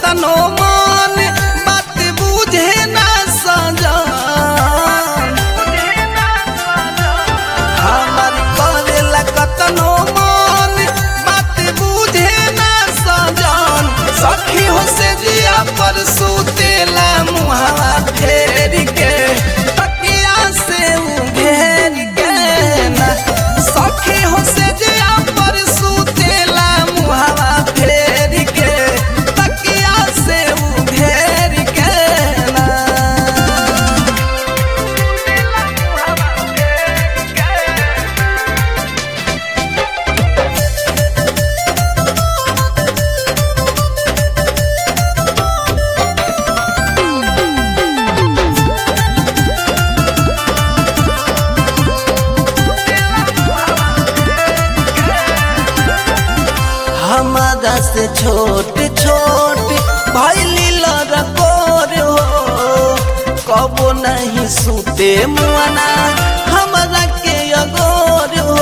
कतनो मान बात बुझे ना सजान हमर करेला कतनो मान बात बुझे ना सजान सखी हो से जिया पर सुतेला मुहावा फेर के तकिया से उ घेर के ना सखी हो से जिया पर सुतेला मुहावा फेर के तकिया से उ घेर के ना हमारा से छोट छोट भैली लड़कोर हो कबो नहीं सूते मुआना हमारा के अगोर हो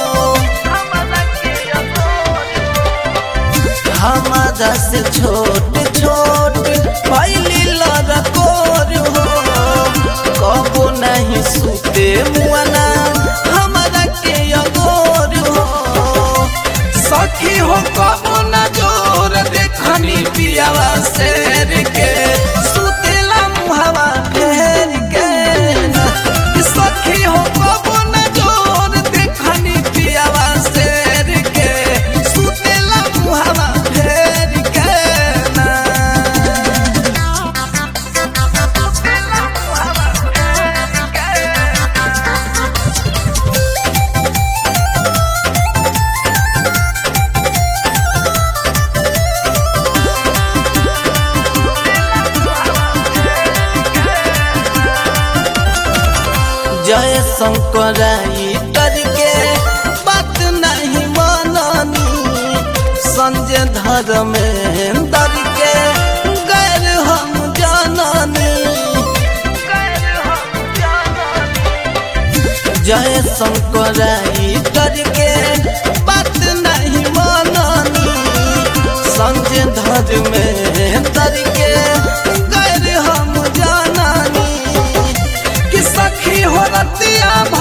हमारा से छोट छोट भैली लड़कोर हो कबो नहीं सूते मुआना हमारा के अगोर हो सखी हो कबो न जोर देखनी पियावा शेर के सुतेला मुहावा फेर के ना। सखी हो कबो न जोर देखनी पियावा शेर के सुतेला मुहावा फेर के ना। जय शंकराई करके बात नहीं माननी संजय धर्मेंद्र के गैर हम जाननी जय शंकराई करके बात नहीं माननी संजय धर्मेंद्र के गैर हम जाननी कि सखी हो रतिया